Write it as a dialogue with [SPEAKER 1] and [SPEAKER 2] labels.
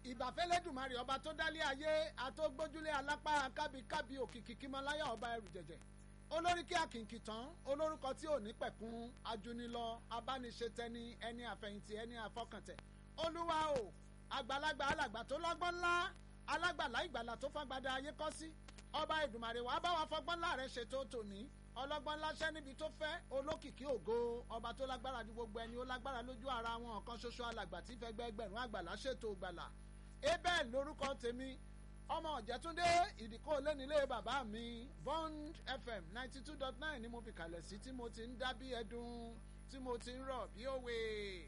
[SPEAKER 1] ìbàfẹ́lẹ́dùmarè ọba tó dálé ayé àtọ́gbójúlé alápá kábíkábí òkìkí kímọláyà ọba ẹrù jẹ̀jẹ̀ olórí kí akìnkì tán olórúkọ tí ò ní pẹ̀kun ajúnilọ abániṣetẹni ẹni àfẹ̀yìntì ẹni àfọkàntẹ̀ olúwa o àgbàlagbà alàgbà tó lọ́gbọ́n ńlá alágbàlá ìgbàlà tó fagbada ayé kọ́ sí ọba ìdùmarè wàá bá wa fọgbọ́n ńlá rẹ̀ ṣètò tòní ọlọ́gbọ́n láṣẹ́ níbi tó fẹ́ olókìkí ògo ọba tó lágbára ju gbogbo ẹni ó lágbára lójú ara wọn ọ̀kan ṣoṣo alàgbà tí fẹgbẹ́ ẹgbẹ̀rún àgbàlá ṣètò gbàlà abel lórúkọ tèmi ọmọ ọ̀jẹ̀túndé ìdíkọ́ lẹ́nilé bàbá mi bond fm ninety two dot nine ni mo fi kalẹ̀ sí tí mo ti ń dá bí ẹdun tí mo ti ń rọ̀ bí òwe.